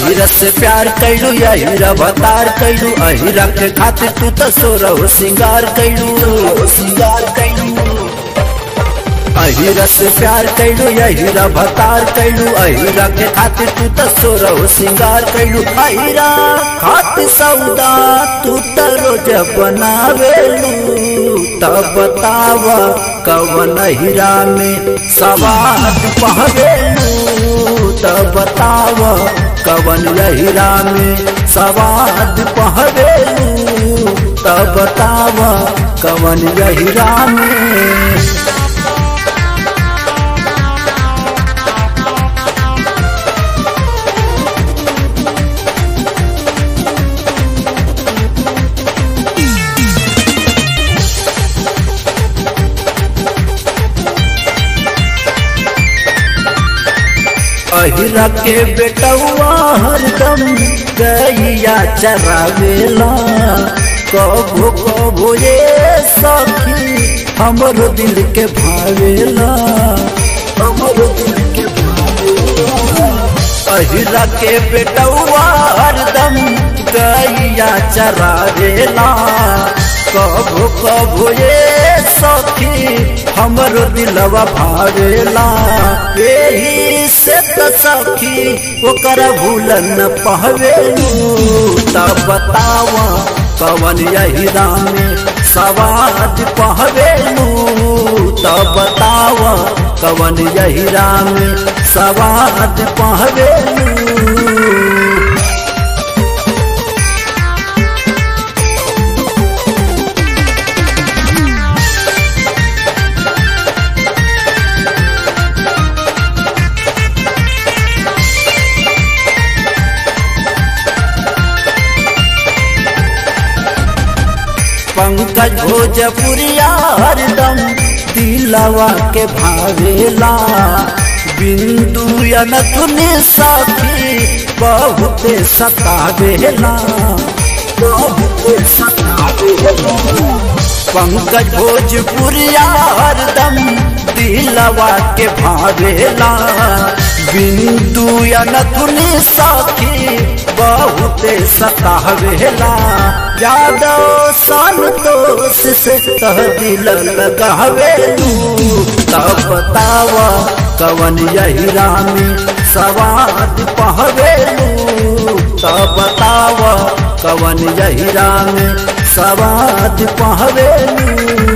अहिरा से प्यार कैलू अहिरा बतार कैलू अहिरा के खातिर तू तो सोरहो सिंगार कैलू सिंगार कैलू अहिरा से प्यार कैलू अहिरा भतार कैलू अहिरा के खातिर तू तो सोरहो सिंगार कैलू अहिरा खातिर सौदा तू तो रोज बनावेलू तब बताव कवन अहिरा में सवाद पहवेलू तब बताव कवन अहिरा में सवाद पहवेलू तब बताव कवन अहिरा में अहिरा के बेटवा हरदम गैया चरावेला कबो कबो ये सखी हमरो दिल के भावेला हमरो दिल के भावेला अहिरा के बेटवा हरदम गैया चरावेला कबो कबो ये सखी हमरो दिलवा भावेला एही से त सखी ओकर भूलन न पहवेलू तब बताव कवन यहिरा में सवाद पहवेलू तब बताव कवन यहिरा में सवाद पहवेलू पंकज भोजपुरिया हरदम दिलवा के भावेला बिंदु अनथुनि साथी बहुते सतावेला बहुते सतावेला पंकज भोजपुरिया हरदम दिलवा के भावेला बिंदु अनथुनि साथी बहुते सतावेला यादव संतोष से तह दिल लगावेलू तब बताव कवन यहिरा में सवाद पहवेलू तब बताव कवन यहिरा में सवाद पहवेलू